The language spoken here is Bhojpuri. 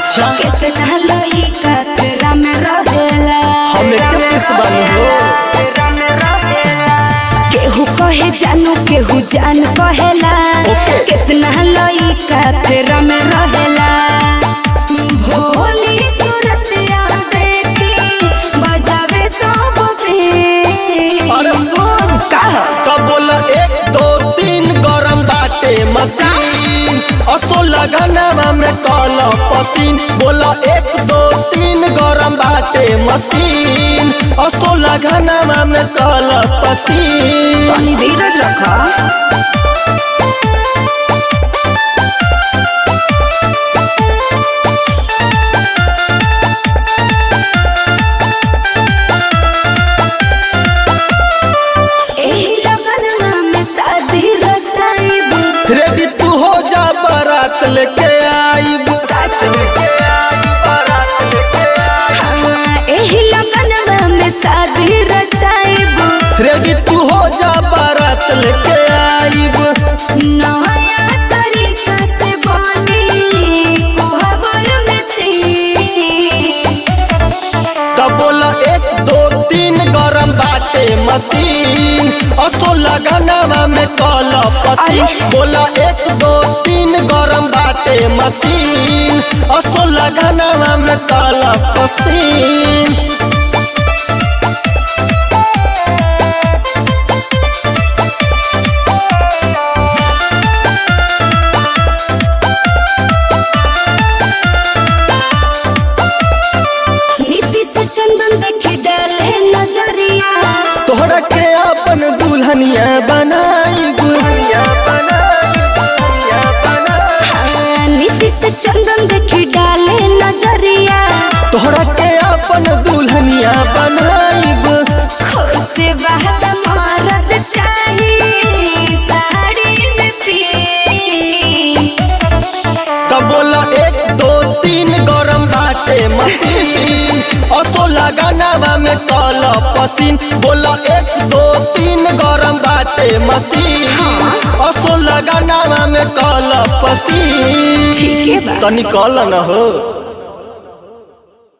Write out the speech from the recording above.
अच्छा कितना लइका तेरा में रहेला हम एके पीस बानी हो केहू कहे जानू केहू जान कहेला ओके। कितना लइका तेरा में रहेला भोली सूरतिया देखी बजावे सब पे अरे सुन का तब बोल एक दो तीन गरम बाटे मशीन असो लगाना में कल पसीन बोल एक दो तीन गरम बाटे मशीन असो लगाना में कल पसीन तनी धीरज रखा एही लगनमा में शादी रचाइबू रेडी तू हो जा बारात लेके आईब सच हाँ, एही लगनमा में शादी रचाइबू रेडी तू हो जा बारात लेके आईब नया तरीका से बनी कोहबर में सी तब बोल एक दो तीन गरम बाटे मशीन असो लगाना में कल पसीन अरे। बोला एक दो तीन गरम बाटे मशीन असो लगाना में कल पसीन नीति से चंदन देखे डाले नजरिया तोहरा के अपन दुल्हनिया बनाई हाँ, नीति से चंदन देखे डाले नजरिया तोहरा के अपन दुल्हनिया बनाईब खुश बहला मरद चाहिए साड़ी में पी तब बोला एक दो तीन गरम बाटे मशीन असो लगाना में कल पसीन बोला एक दो तीन गरम बाटे मशीन असो लगाना में कल पसीन ठीक है बा। तनी कल न हो